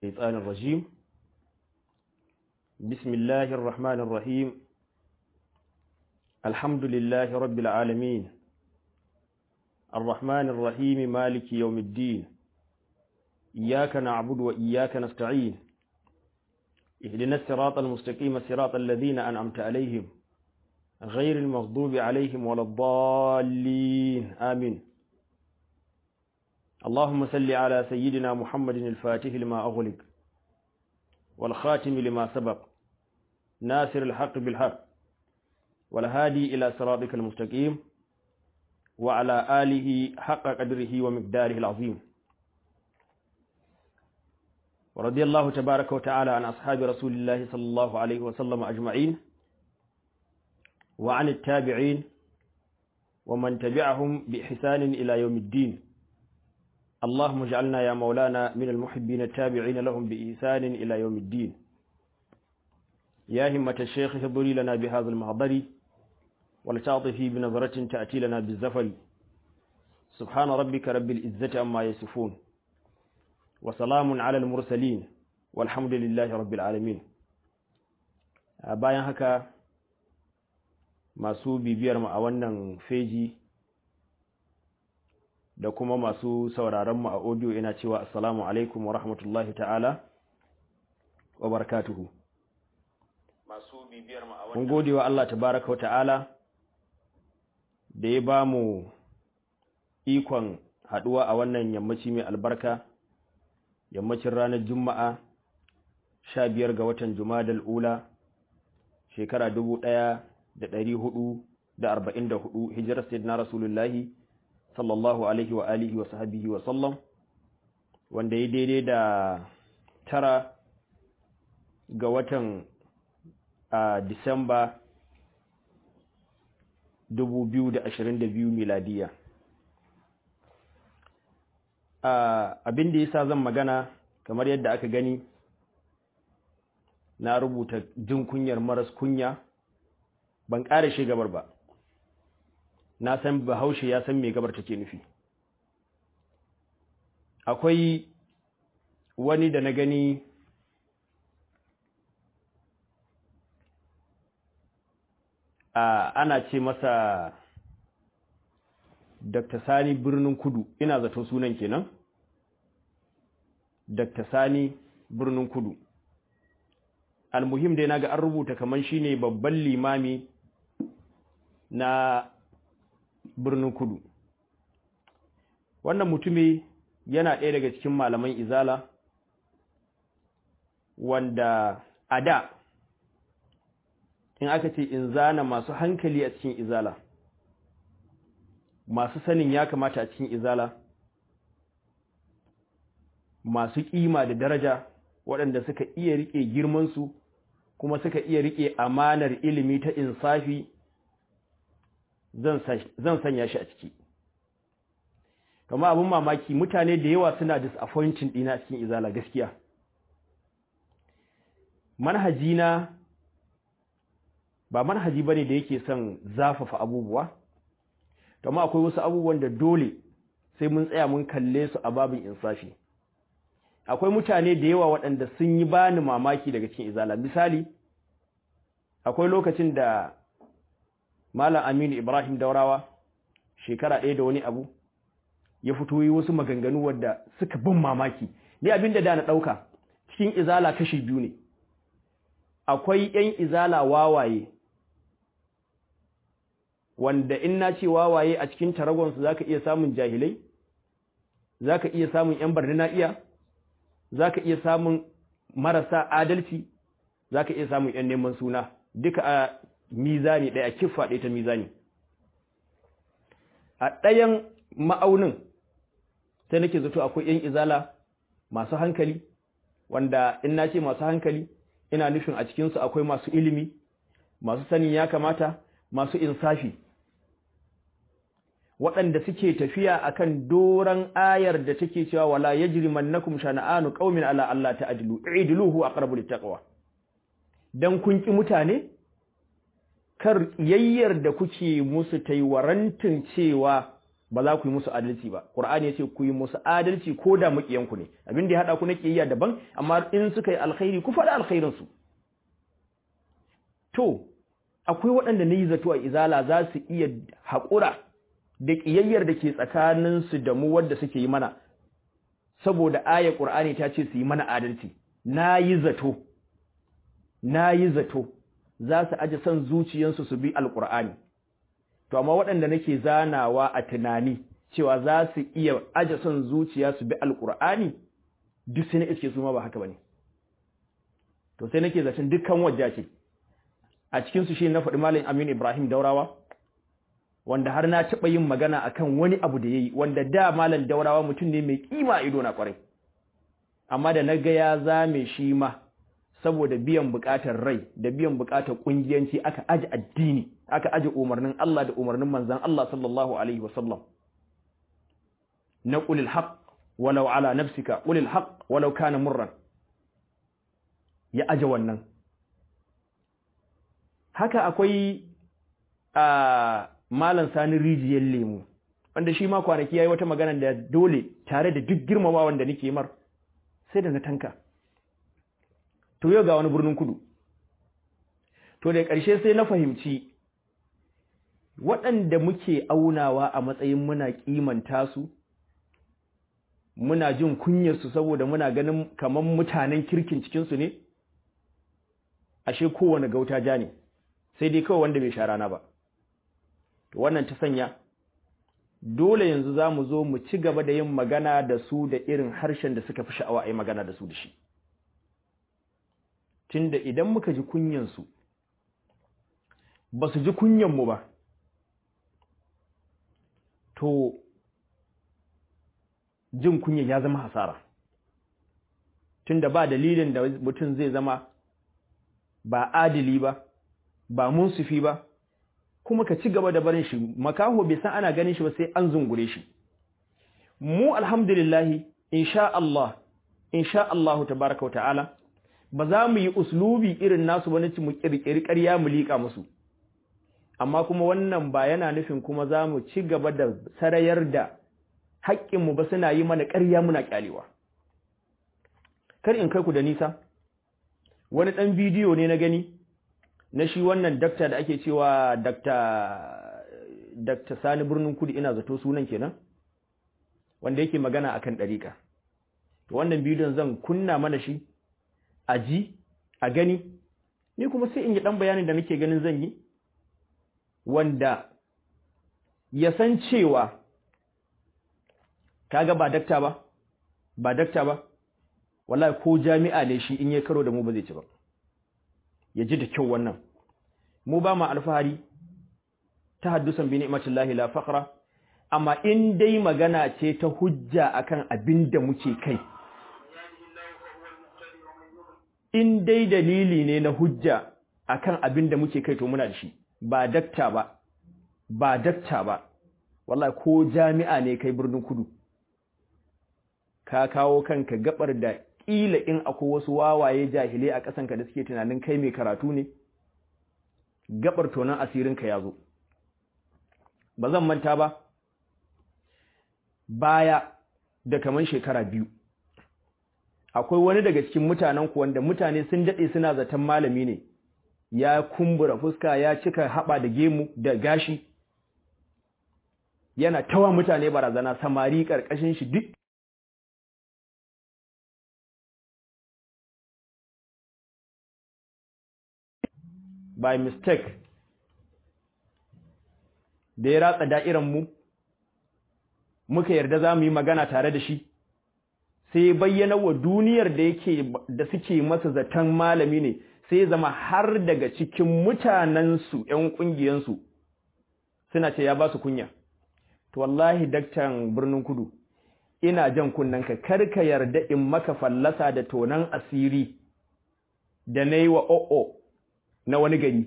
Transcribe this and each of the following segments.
الشيطان الرجيم بسم الله الرحمن الرحيم الحمد لله رب العالمين الرحمن الرحيم مالك يوم الدين إياك نعبد وإياك نستعين اهدنا الصراط المستقيم صراط الذين أنعمت عليهم غير المغضوب عليهم ولا الضالين آمين اللهم صل على سيدنا محمد الفاتح لما أغلق والخاتم لما سبق ناصر الحق بالحق والهادي إلى صراطك المستقيم وعلى آله حق قدره ومقداره العظيم ورضي الله تبارك وتعالى عن أصحاب رسول الله صلى الله عليه وسلم أجمعين وعن التابعين ومن تبعهم بإحسان إلى يوم الدين اللهم اجعلنا يا مولانا من المحبين التابعين لهم بإحسان إلى يوم الدين يا همة الشيخ اهضري لنا بهذا المحضر ولتعطفي بنظرة تأتي لنا بالزفر سبحان ربك رب العزة أما يصفون وسلام على المرسلين والحمد لله رب العالمين bayan haka masu bibiyar mu a wannan feji da kuma masu sauraron mu a audio ina cewa assalamu alaikum wa rahmatullahi ta'ala wa barakatuhu masu bibiyar mu a wannan mun gode wa Allah tabaraka wa ta'ala da ya ba mu ikon haduwa a wannan yammaci mai albarka yammacin ranar juma'a 15 ga watan jumadal ula shekara 1444 hijirar sayyidina rasulullahi sallallahu alaihi wa alihi wa sahabihi wa sallam wanda ya daidai da tara ga watan a disamba 2022 miladiya abin da yasa zan magana kamar yadda aka gani na rubuta jin kunyar maras kunya ban ƙara shi gabar ba na san bahaushe ya san me gabar take nufi akwai wani da na gani a ana ce masa Dr. Sani birnin kudu ina zato sunan kenan Dr. Sani birnin kudu almuhim dai naga an rubuta kaman shine babban limami na birnin kudu wannan mutumi yana ɗaya daga cikin malaman izala wanda a da in aka ce in zana masu hankali a cikin izala masu sanin ya kamata a cikin izala masu ƙima da daraja waɗanda suka iya riƙe girmansu kuma suka iya riƙe amanar ilimi ta insafi zan sanya shi a ciki kama abin mamaki mutane da yawa suna disappointing ɗina cikin izala gaskiya manhajina ba manhaji bane da yake son zafafa abubuwa kama akwai wasu abubuwan da dole sai mun tsaya mun kalle su a babin insafi akwai mutane da yawa waɗanda sun yi bani mamaki daga cikin izala misali akwai lokacin da Malam Aminu Ibrahim Daurawa shekara ɗaya da wani abu ya fito yi wasu maganganu wadda suka bin mamaki ni abin da na ɗauka cikin izala kashi biyu ne akwai ‘yan izala wawaye wanda in na ce wawaye a cikin taragonsu za ka iya samun jahilai za ka iya samun ‘yan barni iya za ka iya samun marasa adalci za ka iya samun ‘yan neman suna duka a mizani ɗaya kiffa ɗaya ta mizani a ɗayan ma'aunin sai nake zato akwai ‘yan izala masu hankali wanda in na ce masu hankali ina nufin a cikinsu akwai masu ilimi masu sanin ya kamata masu insafi waɗanda suke tafiya akan doran ayar da take cewa wala yajrimannakum shana'anu qaumin ala Allah ta'dilu i'diluhu aqrabu littaqwa dan kun ki mutane kar yayyar da kuke musu taiwarantin cewa ba za ku yi musu adalci ba qur'ani yace ku yi musu adalci ko da mukiyanku ne abin da ya hada ku na kiyayya daban amma in suka yi alkhairi ku faɗa alkhairin su to akwai waɗanda na yi zato a izala za su iya haƙura da ƙiyayyar da ke tsakaninsu da mu wadda suke yi mana saboda ayar ƙur'ani ta ce su yi mana adalci na yi zato na yi zato za su aji son zuciyarsu su bi alƙur'ani to amma waɗanda nake zanawa a tunani cewa za su iya aje son zuciya su bi alƙur'ani duk sai na iske su ma ba haka ba ne to sai nake zaton dukkan wajja ce a cikinsu shi na faɗi Malam Aminu Ibrahim Daurawa wanda har na taɓa yin magana akan wani abu da ya yi wanda da Malam Daurawa mutum ne mai ƙima a ido na ƙwarai amma da na ga ya zame shi ma saboda biyan buƙatar rai da biyan buƙatar ƙungiyanci aka aji addini aka aji umarnin Allah da umarnin manzon Allah sallallahu alaihi wasallam na qulil haqq walau ala nafsika qulil haqq walau kana murran ya aje wannan haka akwai a malan sani rijiyar lemu wanda shi ma kwanaki yayi wata magana da dole tare da duk girmama wanda nake mar sai da na tanka to yau ga wani birnin kudu to da ƙarshe sai na fahimci waɗanda muke aunawa a matsayin muna kimanta su muna jin kunyarsu saboda muna ganin kaman mutanen kirkin cikinsu ne ashe kowane gauta ja ne sai dai kawai wanda bai sha rana ba wannan ta sanya dole yanzu za mu zo mu ci gaba da yin magana da su da irin harshen da suka fi sha'awa a yi magana da su da shi tunda idan muka ji kunyansu ba su ji kunyanmu ba to jin kunyan ya zama hasara tunda ba dalilin da mutum zai zama ba adili ba ba munsifi ba kuma ka ci gaba da barin shi makaho bai san ana ganin shi ba sai an zungure shi mu alhamdulillahi insha Allah insha Allah tabaraka wa ta'ala ba za mu yi uslubi irin nasu ba nace mu kirkiri ƙarya mu liƙa musu amma kuma wannan ba yana nufin kuma za mu ci gaba da sarayar da haƙƙinmu ba suna yi mana ƙarya muna ƙyalewa kar in kai ku da nisa wani ɗan bidiyo ne na gani na shi wannan dakta da ake cewa dakta dakta sani birnin kudu ina zato sunan kenan wanda yake magana akan ɗariƙa to wannan bidiyon zan kunna mana shi a ji a gani ni kuma sai in yi ɗan bayanin da nake ganin zan yi wanda ya san cewa kaga ba dakta ba ba dakta ba wallahi ko jami'a ne shi in ya karo da mu ba zai ci ba ya ji da kyau wannan mu ba ma alfahari ta haddusan bi ni'matillahi la faqra amma in dai magana ce ta hujja akan abin da muke kai in dai dalili ne na hujja akan abin da muke kai to muna da shi ba dakta ba ba dakta ba wallahi ko jami'a ne kai birnin kudu ka kawo kanka gabar da kila in akwai wasu wawaye jahilai a ƙasanka da suke tunanin kai mai karatu ne gabar tonan asirinka ya zo ba zan manta ba baya da kaman shekara biyu akwai wani daga cikin mutanen ku wanda mutane sun daɗe suna zaton malami ne ya kumbura fuska ya cika haɓa da gemu da gashi yana tawa mutane barazana samari ƙarƙashin shi duk by mistake da ya ratsa da'iran mu muka yarda za mu yi magana tare da shi sai bayyana wa duniyar da yake da suke masa zaton malami ne sai zama har daga cikin mutanensu ‘yan ƙungiyansu suna ce ya ba su kunya to wallahi daktan birnin kudu ina jan kunnanka karka yarda in maka fallasa da tonan asiri da na yi wa o'o na wani gari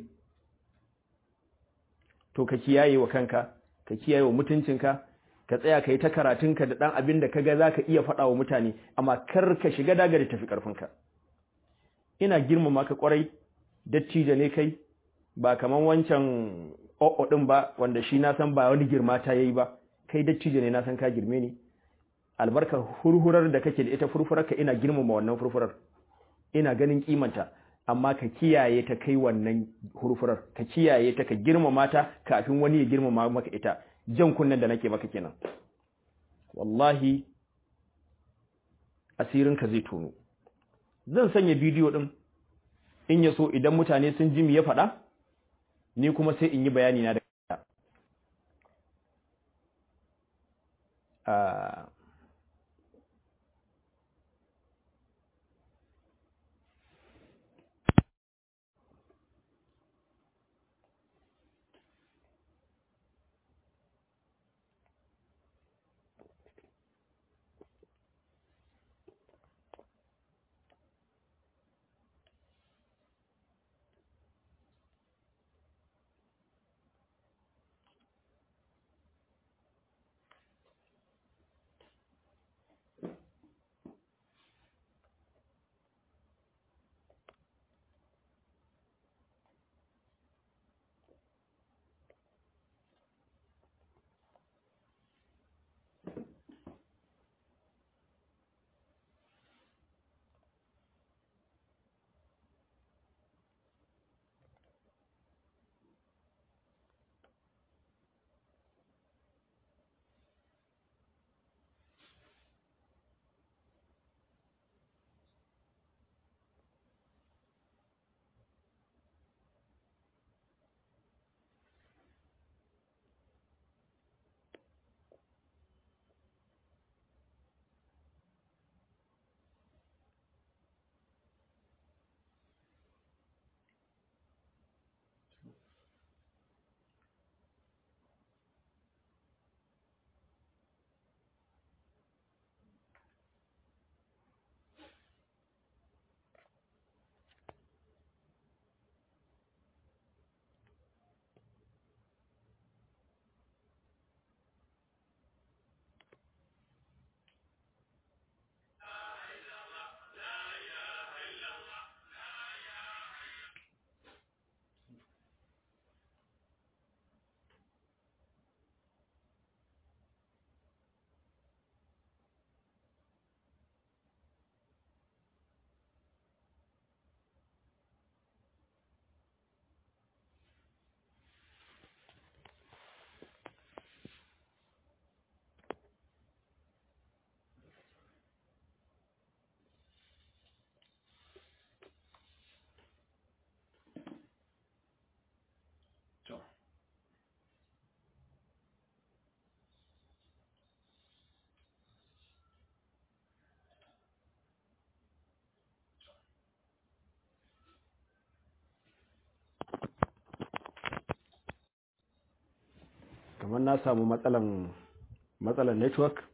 to ka kiyaye wa kanka ka kiyaye wa mutuncinka ka tsaya ka yi ta karatunka da ɗan abin da ka ga za ka iya faɗa wa mutane amma kar ka shiga daga da tafi ƙarfinka ina girmama ka ƙwarai dattijo ne kai ba kaman wancan o'o ɗin ba wanda shi na san ba wani girma ta yayi ba kai dattijo ne na san ka girme ni albarkar hurhurar da kake da ita furfurar ka ina girmama wannan furfurar ina ganin kimanta amma ka kiyaye ta kai wannan hurfurar ka kiyaye ta ka girmama ta kafin wani ya girmama maka ita jan kunnen da nake maka kenan wallahi asirin ka zai tono zan sanya bidiyo din in ya so idan mutane sun ji mi ya faɗa ni kuma sai in yi bayani na da Uh, kamar na samu matsalan matsalan network